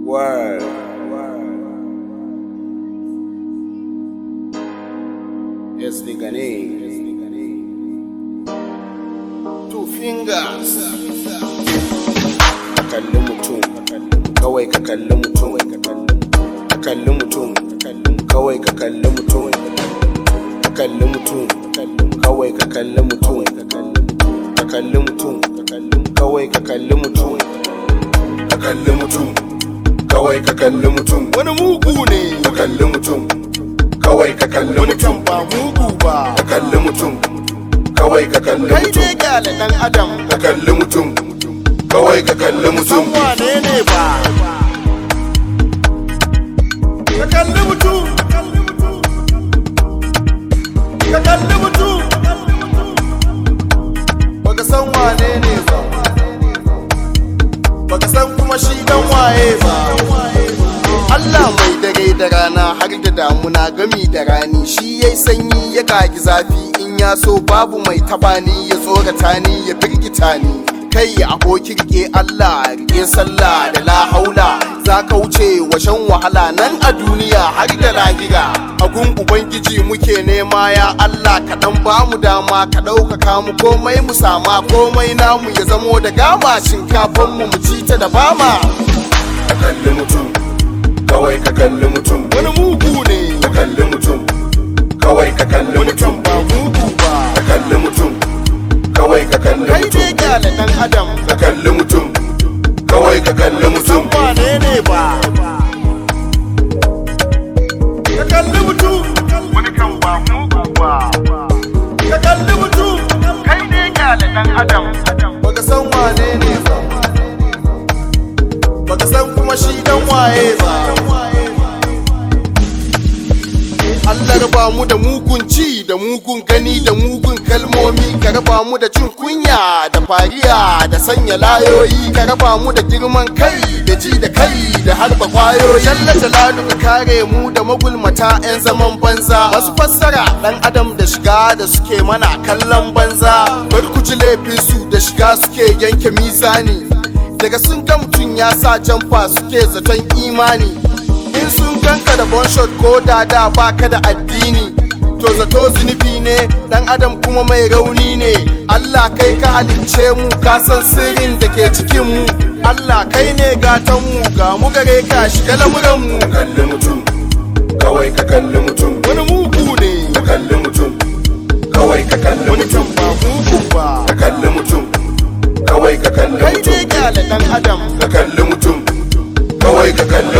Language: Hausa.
Word. Yes, nigga name. Two fingers. Ka kalli mutum, kawai ka kalli mutum. Ka kalli mutum, kawai ka kalli mutum. Ka kalli mutum, kawai ka kalli mutum. Ka kalli mutum, kawai ka kalli mutum. Ka kalli mutum, kawai ka kalli mutum. Wani mugu ne. Ka kalli mutum, kawai ka kalli mutum. ba mugu ba Ka kalli mutum, kawai ka kalli kai mutum. dai gyale dan adam Ka kalli mutum, kawai ka kalli mutum. san wane ne ba ka kalli mutum ka kalli mutum baka san wane ne ba baka san kuma shi dan waye ba Allah mai dare da rana har da damuna gami da rani shi yayi sanyi ya kagi zafi in ya so babu mai tabani ya tsorata ni ya firgita ni kai aboki rike Allah rike sallah da la haula za ka wuce washan wahala nan a duniya har da lahira agun ubangiji muke nema ya Allah ka dan ba mu dama ka ɗaukaka mu komai mu sama komai namu ya zamo da gama shinkafan mu mu ci ta da bama Ka kalli mutum, kawai ka kalli mutum. wani mugu ne Ka kalli mutum, kawai ka kalli mutum. ba mugu ba Ka kalli mutum, kawai ka kalli kai mutum. dai gyale dan adam Ka kalli mutum, kawai ka kalli mutum. san wane ne ba ka kalli mutum wani kan ba mugu ba ka kalli mutum kai dai gyale dan adam baka san wane ne ba baka san kuma shi dan waye ba Allah raba mu da mugun ci da mugun gani da mugun kalmomi ka raba mu da cin kunya da fariya da sanya layoyi ka raba mu da girman kai da ji da kai da harba kwayoyi Jalla jalalu ka kare mu da magulmata 'yan zaman banza masu fassara dan adam da shiga da suke mana kallon banza bar ku ji laifin su da shiga suke yanke mizani daga sun ga mutum ya sa jamfa suke zaton imani in sun ganka da bonshot ko dada baka da addini to zato zunubi ne dan adam kuma mai rauni ne Allah kai ka halicce mu ka san sirrin da ke cikin mu Allah kai ne gatan mu ga mu gare ka shiga lamuran mu Ka kalli mutum, kawai ka kalli mutum. wani mugu ne Ka kalli mutum, kawai ka kalli wani mutum. can ba mugu ba Ka kalli mutum, kawai ka kalli kai mutum. dai gyale dan adam Ka kalli mutum, kawai ka kalli